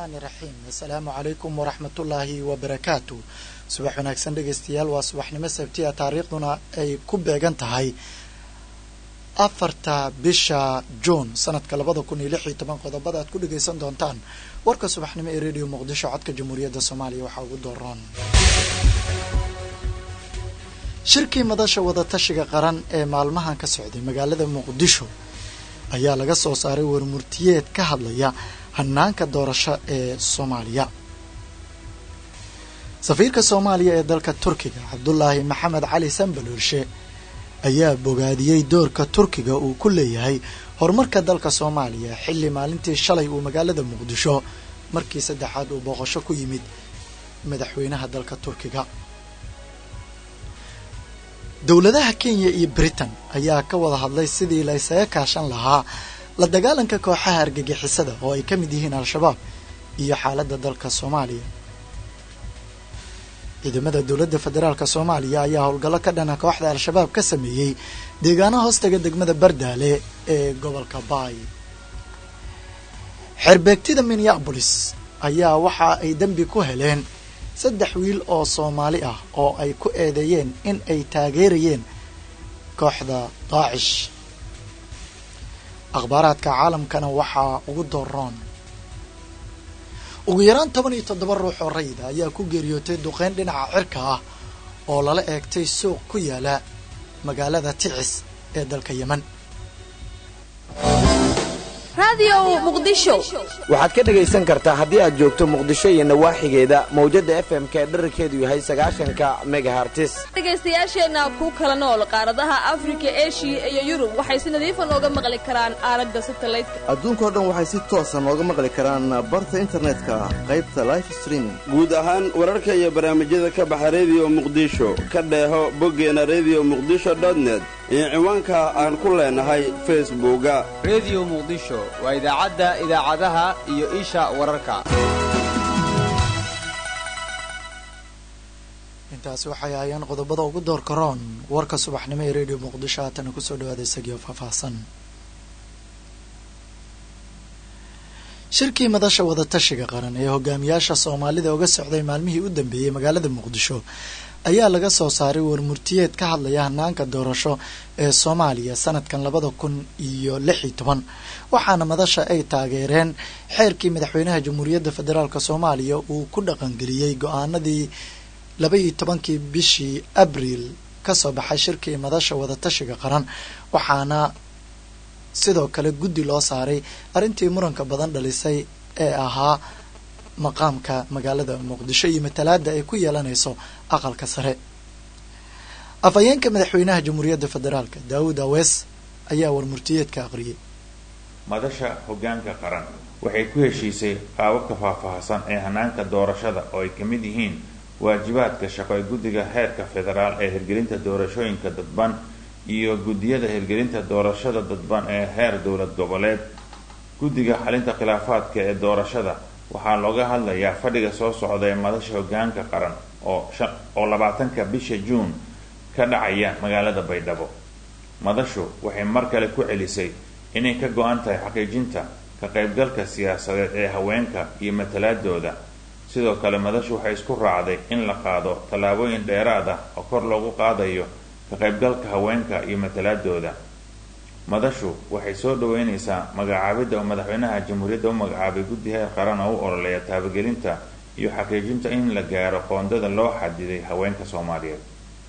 raxmaani raxiim assalaamu calaykum waraxmatullaahi wabarakaatu subax wanaagsan dhegaystayaal waa subaxnimo sabtiya taariikhduna ay ku beegan tahay afarta bisha juun sanadka labada kun iyo lix iyo toban qodobada aad ku dhagaysan doontaan warka subaxnimo ee radio muqdisho codka jamhuuriyadda soomaaliya waxaa ugu dooran shirkii madasha wadatashiga qaran ee maalmahan ka socday magaalada muqdisho ayaa laga soo saaray warmurtiyeed ka hadlaya hanaanka doorasho ee soomaaliya safiirka soomaaliya ee dalka turkiga cabdulaahi maxamed cali sambaloolshe ayaa bogaadiyey doorka turkiga uu ku leeyahay horumarka dalka soomaaliya xilli maalintii shalay uu magaalada muqdisho markii saddexaad uu booqasho ku yimid madaxweynaha dalka turkiga dowladaha kenya iyo britain ayaa ka wada hadlay sidii la ysaga kaashan lahaa la dagaalanka kooxaha argagixisada oo ay ka mid yihiin al-shabaab iyo xaaladda dalka soomaaliya ciidamada dowladda federaalk soomaaliya ayaa howlgallo ka dhana kooxda al-shabaab ka sameeyey deegaano hoostaga degmada bardaale ee gobolka baay xerbeegtida minneabolis ayaa waxa ay dembi ku heleen saddex wiil oo soomaali ah oo ay ku eedeeyeen in ay taageerayeen kooxda daacish akhbaaraadka caalamkana waxaa ugu doroon ugu yaraan toban iyo toddoba ruux oo rayida ayaa ku geeriyootay duqeyn dhinaca cirka ah oo lala eegtay suuq ku yaala magaalada ticis ee dalka yemen waxaad ka dhegaysan kartaa haddii aad joogto muqdisho iyo nawaaxigeeda mawjadda f m-ka ee dherarkeedu yahay sagaashanka megahartis dhegaystayaasheenna ku kala nool qaaradaha afrika eshiya iyo yurub waxay si nadiifa nooga maqli karaan aalada satalaydka adduunkao dhan waxay si toosa nooga maqli karaan barta internetka qaybta life streaming guud ahaan wararka iyo barnaamijyada ka baxa rediyo muqdisho ka dheeho boggeena rediyo muqdisho dotnet iyo ciwaanka aan ku leenahay facebooka rediyo muqdisho waa idaacadda idaacadaha iyo isha wararka intaasi waxay ahaayeen qodobada ugu door karoon warka subaxnimo ee radio muqdisho haatana kusoo dhawaada isagiio faahfaahsan shirkii madasha wadatashiga qaran ee hogaamiyaasha soomaalida uga socday maalmihii u dambeeyey magaalada muqdisho ayaa laga soo saaray warmurtiyeed ka hadlaya hanaanka doorasho ee soomaaliya sanadkan labada kun iyo lix iyo toban waxaana madasha ay taageereen xeerkii madaxweynaha jamhuuriyadda federaalk soomaaliya uu ku dhaqangeliyey go-aanadii laba iyo tobankii bishii abriil kasoo baxay shirkii madasha wadatashiga qaran waxaana sidoo kale guddi loo saaray arrintii muranka badan dhalisay ee ahaa maqaamka magaalada muqdisho iyo matalaada ay ku yeelanayso aqalka sare afhayeenka madaxweynaha jamhuuriyadda federaalk daawud awees ayaa warmurtiyeedka aqriyay madasha hogaanka qaran waxay ku heshiisay qaababka faahfaahsan ee hanaanka doorashada oo ay ka mid yihiin waajibaadka shaqo ee guddiga heerka federaal ee hirgelinta doorashooyinka dadban iyo guddiyada hirgelinta doorashada dadban ee heer dowlad goboleed guddiga xalinta khilaafaadka ee doorashada waxaa looga hadlayaa fadhiga soo socda ee madasha hogaanka qaran oo oo labaatanka bisha juun ka dhacaya magaalada baydhabo madashu waxay mar kale ku celisay inay ka go-an tahay xaqiijinta ka qaybgalka siyaasadeed ee haweenka iyo matalaadooda sidoo kale madashu waxay isku raacday in la qaado tallaabooyin dheeraad ah oo kor loogu qaadayo ka qaybgalka haweenka iyo matalaadooda madashu waxay soo dhaweyneysaa magacaabidda oo madaxweynaha jamhuuriyadda u magacaabay guddi heer qaran oo u ololeeya taabagelinta iyo xaqiijinta in la gaaro qoondada loo xadiday haweenka soomaaliyeed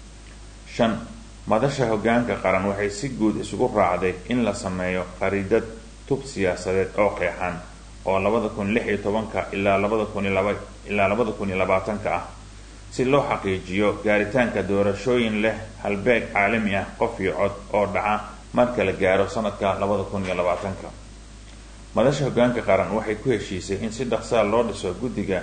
shan madasha hogaanka qaran waxay si guud isugu raacday in la sameeyo qariidad tub siyaasadeed oo qeexan oo labada kun lix iyo tobanka ilaa labada kun iyo laba ilaa labada kun iyo labaatanka ah si loo xaqiijiyo gaaritaanka doorashooyin leh halbeeg caalami ah qof iyo cod oo dhaca marka la gaaro sanadka labada kun iyo labaatanka madasha hogaanka qaran waxay ku heshiisay in si dhaqsaa loo dhiso guddiga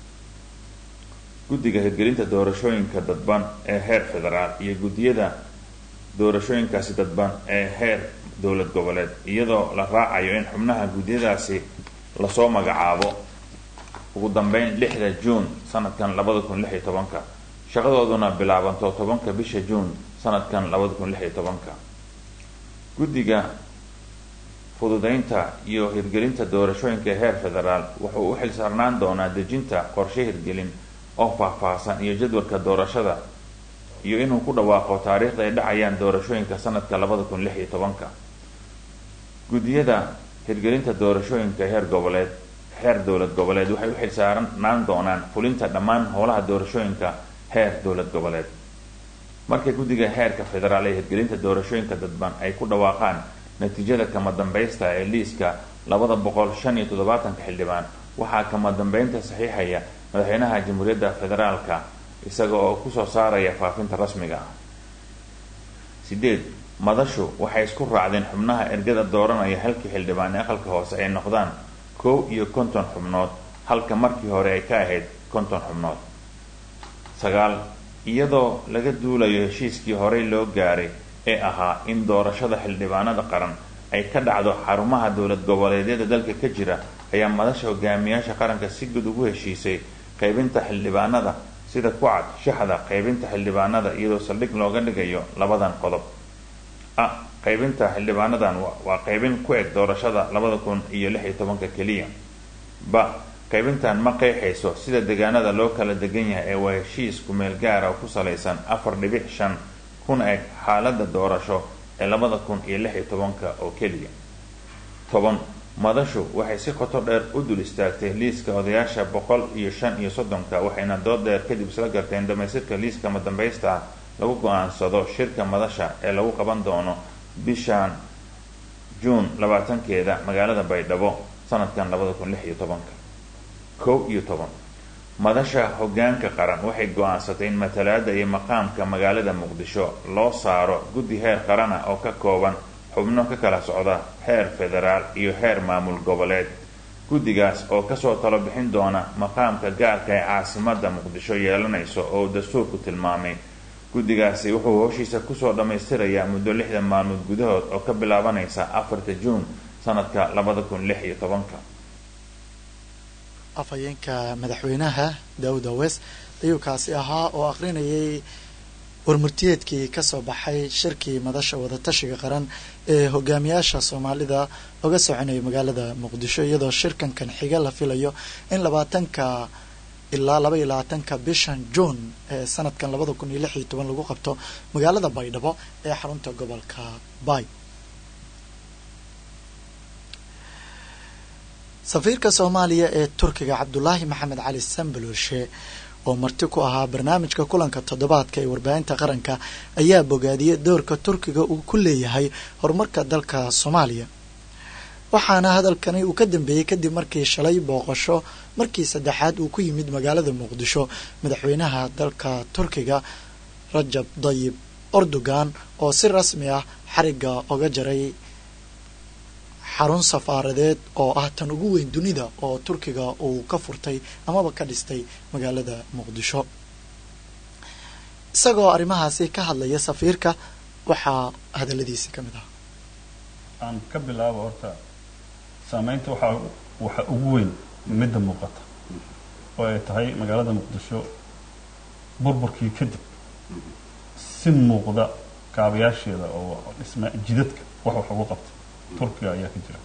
guddiga hirgelinta doorashooyinka dadban ee heer federaal iyo guddiyada doorashooyinkaasi dadban ee heer dowlad goboleed iyadoo la raacayo in xubnaha guddiyadaasi lasoo magacaabo ugu dambeyn lixda juun sanadkan labada kun lix iyo tobanka shaqadooduna bilaabanto tobanka bisha juun sanadkan labada kun lix iyo tobanka guddiga fududaynta iyo hirgelinta doorashooyinka heer federaal wuxuu u xilsaarnaan doonaa dejinta qorshe hirgelin oo faahfaahsan iyo jadwalka doorashada iyo inuu ku dhawaaqo taariikhda ay dhacayaan doorashooyinka sanadka labada kun lix iyo tobanka guddiyada hirgelinta doorashooyinka heer goboleed heer dowlad goboleed waxay u xilsaarnaan doonaan fulinta dhammaan howlaha doorashooyinka heer dowlad goboleed marka guddiga heerka federaal ee hirgelinta doorashooyinka dadban ay ku dhawaaqaan natiijada kama dambaysta ee liiska labada boqol shan iyo toddobaatanka xildhibaan waxaa kama dambeynta saxiixaya madaxweynaha jamhuuriyadda federaalka isaga oo kusoo saaraya faafinta rasmiga ah sideed madashu waxay isku raacdeen xubnaha ergada dooranaya halkii xildhibaan ee aqalka hoose ay noqdaan kow iyo konton xubnood halka markii hore ay ka ahayd konton xubnood sagaal iyadoo laga duulayo heshiiskii horey loo gaaray ee ahaa in doorashada xildhibaanada qaran ay ka dhacdo xarumaha dowlad goboleedyada dalka ka jira ayaa madasha hogaamiyaasha qaranka si guud ugu heshiisay qaybinta xildhibaanada sida ku cad shaxda qaybinta xildhibaanada iyadoo saldhig looga dhigayo labadan qodob a qaybinta xildhibaanadan waa qaybin ku eg doorashada labada kun iyo lix iyo tobanka keliya ba qaybintan ma qeexayso sida deegaanada loo kala degan yahay ee waa heshiis kumeel gaara oo ku salaysan afar dhibic shan kuna eg xaalada doorasho ee labada kun iyo lix iyo tobanka oo keliya toban madashu waxay si qoto dheer u dul istaagtay liiska odayaasha boqol iyo shan iyo soddonka waxayna dood dheer kadib isla garteen dhamaystirka liiska madambaysta ah lagu go-aansado shirka madasha ee lagu qaban doono bishan juun labaatankeeda magaalada baydhabo sanadkan labada kun lix iyo tobanka kow iyo toban madasha hogaanka qaran waxay go-aansatay in matalaada iyo maqaamka magaalada muqdisho loo saaro guddi heer qaran ah oo ka kooban xubno ka kala socda heer federaal iyo heer maamul goboleed guddigaas oo kasoo talo bixin doona maqaamka gaarka ee caasimada muqdisho yeelanayso oo dastuurku tilmaamay guddigaasi wuxuu howshiisa kusoo dhammaystirayaa muddo lixdan maalmood gudahood oo ka bilaabanaysa afarta juun sanadka labada kun lix iyo tobanka afhayeenka madaxweynaha daawud awes ayuu kaasi ahaa oo aqrinayay warmurtiyeedkii kasoo baxay shirkii madasha wadatashiga qaran ee hogaamiyaasha soomaalida oga soconayay magaalada muqdisho iyadoo shirkankan xiga la filayo in labaatanka ilaa laba iyo labaatanka bishan juun ee sanadkan labada kun iyo lix iyo toban lagu qabto magaalada baydhabo ee xarunta gobolka bay safiirka soomaaliya ee turkiga cabdulaahi maxamed cali sambalorshe oo marti ku ahaa barnaamijka kulanka toddobaadka ee warbaahinta qaranka ayaa bogaadiyey doorka turkiga uu ku leeyahay horumarka dalka soomaaliya waxaana hadalkani uu ka dambeeyey kadib markii shalay booqasho markii saddexaad uu ku yimid magaalada muqdisho madaxweynaha dalka turkiga rajab dayib erdogan oo si rasmi ah xariga oga jaray xarun safaaradeed oo ah tan ugu weyn dunida oo turkiga uu ka furtay amaba ka dhistay magaalada muqdisho isagoo arrimahaasi ka hadlaya safiirka waxaa hadaladiisi ka mid ah aan ka bilaabo horta saameynta waxaa waxa ugu weyn midda muuqata oo ay tahay magaalada muqdisho burburkii kadib si muuqda kaabayaasheeda oo dhisma jidadka wax wax ugu qabta turkiga ayaa ka jira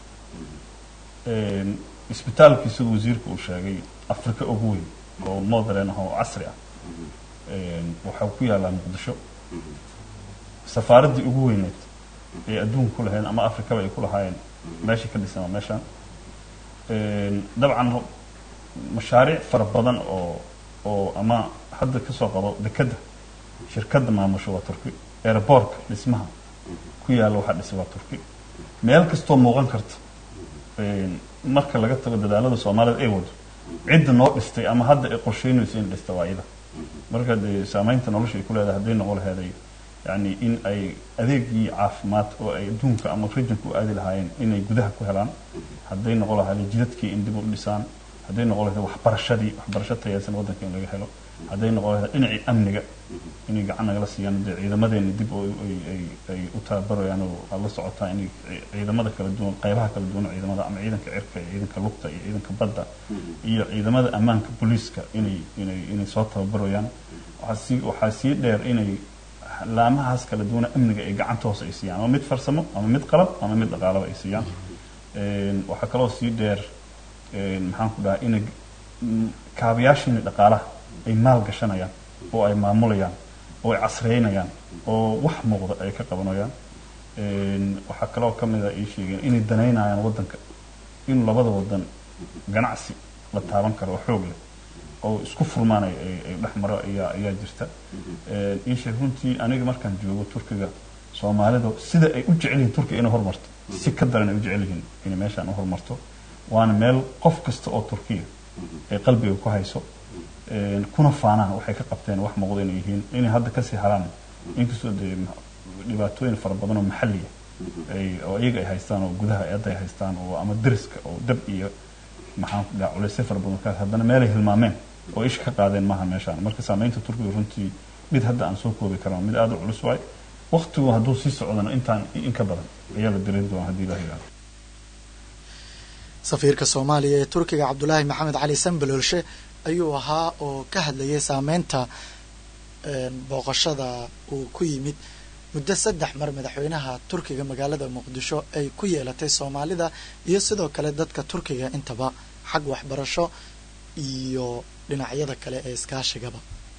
isbitaalkii siduu wasiirka uu sheegay africa ugu weyn oo modern ah oo casri ah waxaa ku yaallaa muqdisho safaaraddii ugu weyneed ee adduunka ku lahayd ama africaba ay ku lahaayeen meeshay ka dhisan waa meeshaan dabcan mashaariic fara badan oo oo ama hadda kasoo qabo dekedda shirkadda maamusho waa turki airbortka dhismaha ku yaalla waxaa dhisay waa turki meel kastoo muuqan karta marka laga tago dadaalada soomaalida ay wado cidda noo dhistay ama hadda ay qorsheynayso in dhista waa iyada marka dee saameynta nolosha ay ku leedahay hadday noqon laheeday yani in ay adeegii caafimaad oo ay adduunka ama regionka u aadi lahaayeen inay gudaha ku helaan hadday noqon lahaayeen jidadkii in dib u dhisaan hadday noqon lahayd waxbarashadii waxbarasho tayeysan waddanka in laga helo hadday noqon lahayd dhinacii amniga inay gacan nagala siiyaan dee ciidamadeena dib oo ay u tababarayaan oo aad la socotaa inay ciidamada kala duwan qaybaha kala duwan ciidamada ama ciidanka cirka iyo ciidanka lugta iyo ciidanka badda iyo ciidamada ammaanka booliiska inay inay inay soo tababarayaan waxaa sii waxaa sii dheer inay laamahaas kala duwana amniga ay gacanta hoose ay siiyaan ama mid farsamo ama mid qalab ama mid dhaqaalaba ay siiyaan waxaa kaloo sii dheer maxaan ku dhahaa inay kaabayaashiina dhaqaalaha ay maal gashanayaan oo ay maamulayaan oo ay casreynayaan oo wax muuqda ay ka qabanayaan waxaa kaloo ka mid a ii sheegeen inay danaynayaan waddanka in labada waddan ganacsi la taaban karo oo xoog leh oo isku furmaan ay dhex maro ayaa ayaa jirta ii sheeg runtii aniga markaan joogo turkiga soomaalida sida ay u jecel yihiin turkiga inay horumarto si ka daran ay u jecel yihiin inay meeshaan u horumarto waana meel qof kasta oo turkiya ay qalbiga ku hayso kuna faanaan waxay ka qabteen wax muuqda inay yihiin inay hadda kasii haraan inkastoo dee dhibaatooyin fara badan oo maxalliya ay oo iyaga ay haystaan oo gudaha eedda ay haystaan oo ama deriska oo dab iyo maxaan ku dhaha culaysyo fara badan kaas haddana meelay hilmaameen oo isha ka qaadeen maaha meeshaan marka saamaynta turkiga runtii mid hadda aan soo koobi karno mid aada u culus waay waqtigu hadduu sii socdana intaan in ka badan ayaa la dareemi doona haddii ilaha yidhahdo safiirka soomaaliya ee turkiga cabdulaahi maxamed cali sambaloolshe ayuu ahaa oo ka hadlayay saameynta booqashada uu ku yimid muddo saddex mar madaxweynaha turkiga magaalada muqdisho ay ku yeelatay soomaalida iyo sidoo kale dadka turkiga intaba xag waxbarasho iyo dhinacyada kale ee iskaashigaba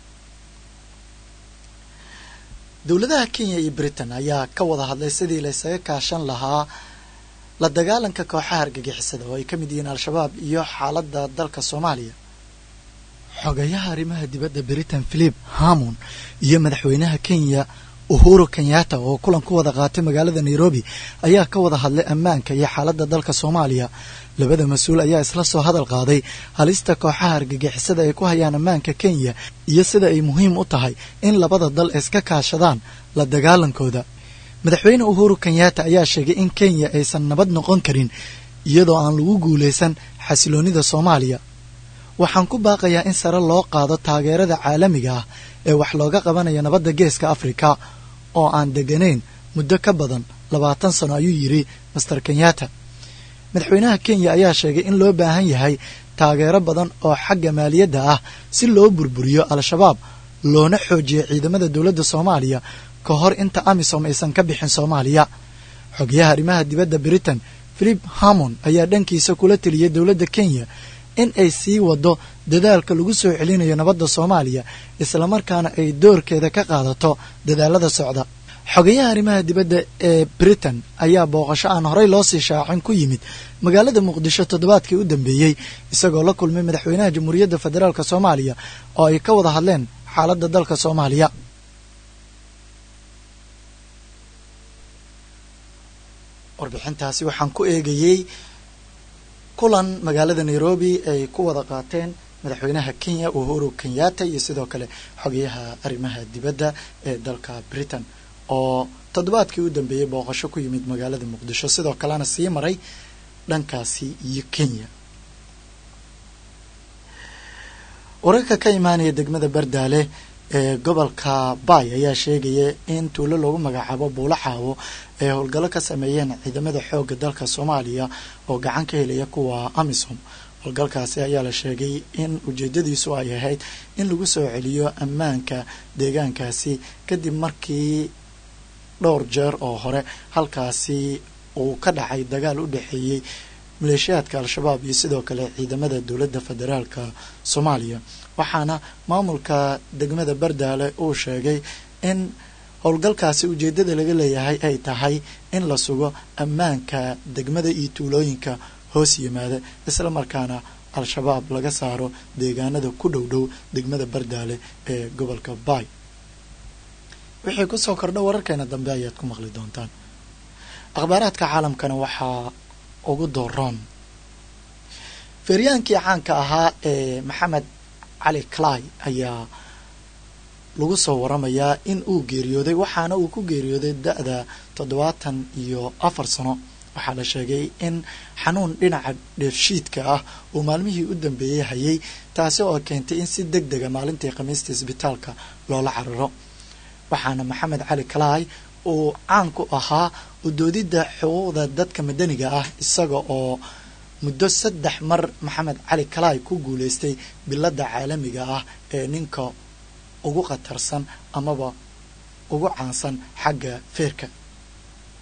dowladaha kenya iyo britain ayaa ka wada hadlay sidii la ysaga kaashan lahaa la dagaalanka kooxaha argagixisada oo ay ka mid yihiin al-shabaab iyo xaaladda dalka soomaaliya xogayaha arrimaha dibadda britain philip hamon iyo madaxweynaha kenya uhuru kenyatta oo kulan ku wada qaatay magaalada nairobi ayaa ka wada hadlay ammaanka iyo xaaladda dalka soomaaliya labada mas-uul ayaa isla soo hadal qaaday halista kooxaha argagixisada ay ku hayaan ammaanka kenya iyo sida ay muhiim u tahay in labada dal iska kaashadaan la dagaalankooda madaxweyne uhuru kenyatta ayaa sheegay in kenya aysan nabad noqon karin iyadoo aan lagu guulaysan xasiloonnida soomaaliya waxaan ku baaqayaa in sare loo qaado taageerada caalamiga ah ee wax looga qabanayo nabadda geeska afrika oo aan deganayn muddo ka badan labaatan sano ayuu yidhi master kenyatta madaxweynaha kenya ayaa sheegay in loo baahan yahay taageero badan oo xagga maaliyadda ah si loo burburiyo al-shabaab loona xoojiyo ciidamada dowladda soomaaliya ka hor inta amisom aysan ka bixin soomaaliya xogayaha arrimaha dibadda britain philip hamon ayaa dhankiisa kula teliyay dowladda kenya in ay sii wado dadaalka lagu soo celinayo nabadda soomaaliya islamarkaana ay doorkeeda ka qaadato dadaalada socda xogayaha arrimaha dibadda ee britain ayaa booqasho aan horey loo sii shaacin ku yimid magaalada muqdisho toddobaadkii u dambeeyey isagoo la kulmay madaxweynaha jamhuuriyadda federaalk soomaaliya oo ay ka wada hadleen xaaladda dalka soomaaliya warbixintaasi waxaan ku eegayey kulan magaalada nairobi ay ku wada qaateen madaxweynaha kenya uhuru kenyatta iyo sidoo kale xogayaha arrimaha dibadda ee dalka britain oo toddobaadkii u dambeeyey booqasho ku yimid magaalada muqdisho sidoo kalena sii maray dhankaasi iyo kenya wararka ka imaanaya degmada bardaale ee gobolka bay ayaa sheegaya in tuulo loogu magacaabo buulo xaawo ay howlgallo ka sameeyeen ciidamada xoogga dalka soomaaliya oo gacan ka helaya kuwa amisom howlgalkaasi ayaa la sheegay in ujeedadiisu ay ahayd in lagu soo celiyo ammaanka deegaankaasi kadib markii dhowr jeer oo hore halkaasi uu ka dhacay dagaal u dhexeeyey maleeshiyaadka al-shabaab iyo sidoo kale ciidamada dowladda federaalka soomaaliya waxaana maamulka degmada bardaale uu sheegay in howlgalkaasi ujeeddada laga leeyahay ay tahay in la sugo ammaanka degmada iyo tuulooyinka hoos yimaada isla markaana al-shabaab laga saaro deegaanada ku dhow dhow degmada bardaale ee gobolka bay wixii kusoo kordha wararkeena dambe ayaad ku maqli doontaan akhbaaraadka caalamkana waxaa ugu dooroon feeryaankii caanka ahaa ee maxamed cali clay ayaa lagu soo waramayaa in uu geeriyooday waxaana uu ku geeriyooday da-da toddobaatan iyo afar sano waxaa la sheegay in xanuun dhinaca dheefshiidka ah uu maalmihii u dambeeyey hayay taasi oo keentay in si deg dega maalintii khamiista isbitaalka loola cararo waxaana maxamed cali clay uu caan ku ahaa udoodidda xuquuqda dadka madaniga ah isaga oo muddo saddex mar maxamed cali clay ku guuleystay biladda caalamiga ah ee ninka ugu khatarsan amaba ugu caansan xagga feerka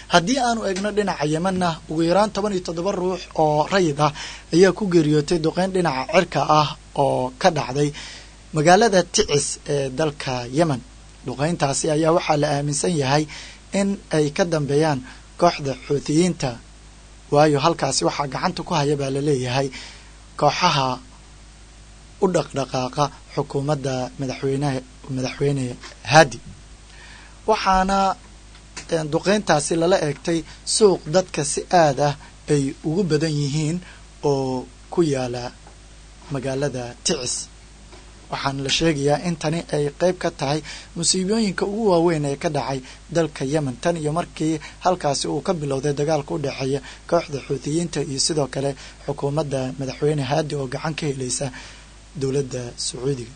haddii aanu eegno dhinaca yemanna ugu yaraan toban iyo toddoba ruux oo rayid ah ayaa ku geeriyootay duqeyn dhinaca cirka ah oo ka dhacday magaalada ticis ee dalka yemen duqeyntaasi ayaa waxaa la aaminsan yahay in ay ka dambeeyaan kooxda xuutiyiinta waayo halkaasi waxaa gacanta ku haya baa laleeyahay kooxaha u dhaqdhaqaaqa xukuumadda madaxweyneha madaxweyne haadi waxaana duqeyntaasi lala eegtay suuq dadka si aad ah ay ugu badan yihiin oo ku yaala magaalada ticis waxaana la sheegayaa in tani ay qeyb ka tahay musiibooyinka ugu waaweyn ee ka dhacay dalka yemen tan iyo markii halkaasi uu ka bilowday dagaalka u dhexeeya kooxda xuutiyiinta iyo sidoo kale xukuumadda madaxweyne haadi oo gacan ka helaysa dowladda sacuudiga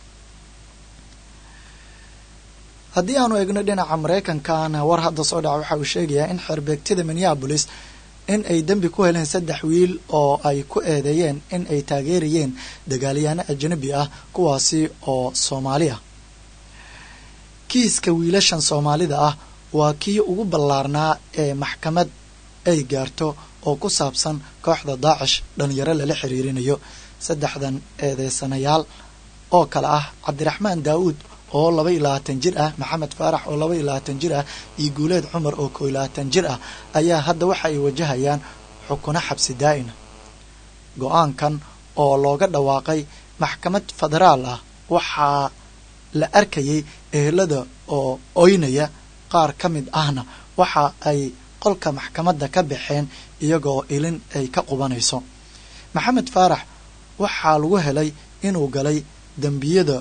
haddii aanu eegno dhinaca maraykankana war hadda soo dhaca waxa uu sheegayaa in xerbeegtida minneabolis in ay dembi ku heleen saddex wiil oo ay ku eedeeyeen in ay taageerayeen dagaalyaano ajnabi ah kuwaasi oo soomaali ah kiiska wiilashan soomaalida ah waa kii ugu ballaarnaa ee maxkamad ay gaarto oo ku saabsan kooxda daacish dhalinyaro lala xiriirinayo saddexdan eedeysanayaal oo kale ah cabdiraxmaan daawuud oo laba iyo labaatan jir ah maxamed faarax oo laba iyo labaatan jir ah iyo guuleed cumar oo koo iyo labaatan jir ah ayaa hadda waxa ay wajahayaan xukuno xabsi daa'ina go-aankan oo looga dhawaaqay maxkamad federaal ah waxaa la arkayay ehelada oo oynaya qaar ka mid ahna waxa ay qolka maxkamadda ka baxeen iyagoo ilin ay ka qubanayso maxamed faarax waxaa lagu helay inuu galay dembiyada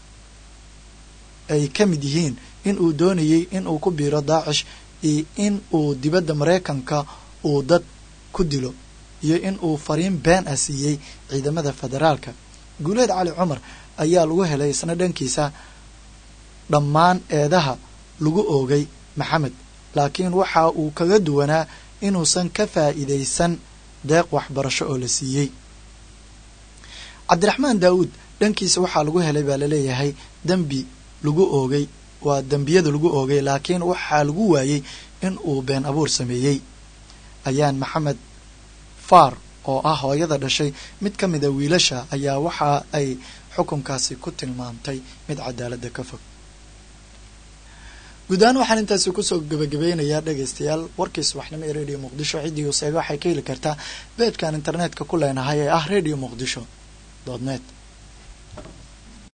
ay ka mid yihiin in uu doonayay in uu ku biiro daacish iyo in uu dibadda maraykanka uu dad ku dilo iyo in uu fariin been ah siiyey ciidamada federaalka guuleed cali cumar ayaa lagu helay isna dhankiisa dhammaan eedaha lagu oogay maxamed laakiin waxa uu kaga duwanaa inuusan ka faa'iidaysan deeq waxbarasho oo la siiyey cabdiraxmaan daawuud dhankiisa waxaa lagu helay baa laleeyahay dembi lagu oogay waa dembiyada lagu oogay laakiin waxaa lagu waayey in uu been abuur sameeyey ayaan maxamed faar oo ah hooyada dhashay mid ka mida wiilasha ayaa waxa ay xukunkaasi ku tilmaamtay mid cadaaladda ka fog guud ahaan waxaan intaasi kusoo gebagabeynayaa dhegaystayaal warkii subaxnimo ee radio muqdisho ciddii useega waxay ka heli kartaa beedkan internetka ku leenahay ee ah radio muqdisho dot net